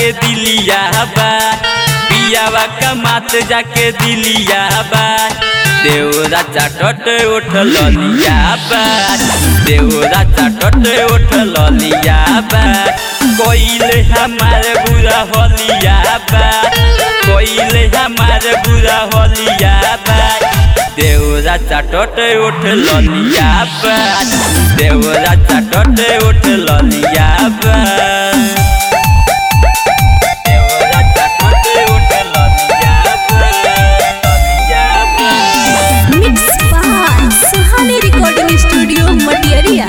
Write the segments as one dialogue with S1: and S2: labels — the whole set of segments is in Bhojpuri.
S1: जाके दिलिया बा पियावा कमात जाके दिलिया बा देवरा चाटट उठ लिया बा देवरा चाटट उठ लिया बा कोइले हमार बुरा होलिया बा कोइले हमार बुरा होलिया बा देवरा चाटट उठ लिया बा देवरा चाटट उठ लिया बा देवरा चाटट उठ लिया बा लिया बा
S2: mix by Suhani recording studio मटियरिया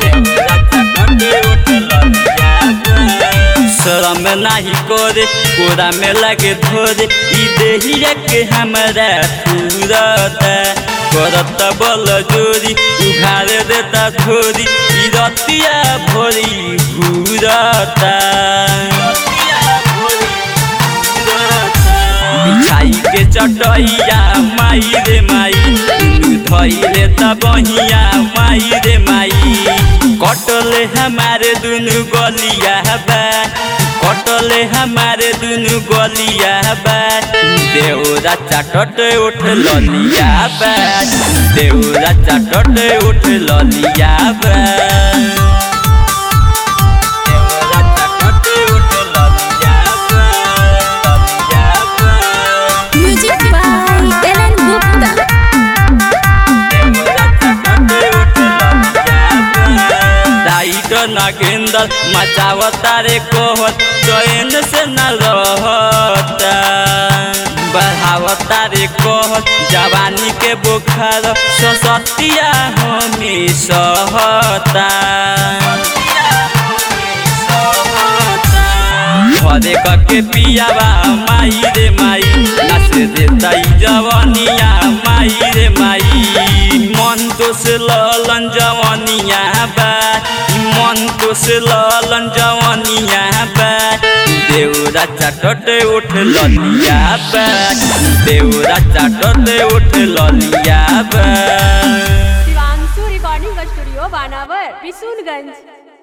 S1: शरम नाही करे कोरा में लगे धोरे ई देहिया के हमरा तुरता करत बल जोरी उघार देता धोरी ई रतिया भोरी घूरता बिछाई के चटैया माई रे माई धैले त बहिया माई रे माई कटले हमारे दुनु गलिया बा कटले हमारे दुनु गलिया बा देवरा चाटट उठ ललिया बा देवरा चाटट उठ ललिया बा देवरा चाटट उठ ललिया बा ललिया बा
S2: म्यूजिक बाय एलन गुप्ता
S1: राइट नागेंदर मचावता रे कोहत चैन से न रहता बढ़ावता रे कहत जवानी के बुखार ससतिया हमें सहता घरे कके पियावा माई रे माई नाच देता जवनिया माई रे माई मन तो से ललन जवनिया बा मन तो से ललन जवनिया बा देवरा चाटट उठ ललिया बा देवरा चाटट उठ ललिया बा
S3: शिवांशु रिकॉर्डिंग स्टूडियो बानावर बिशुनगंज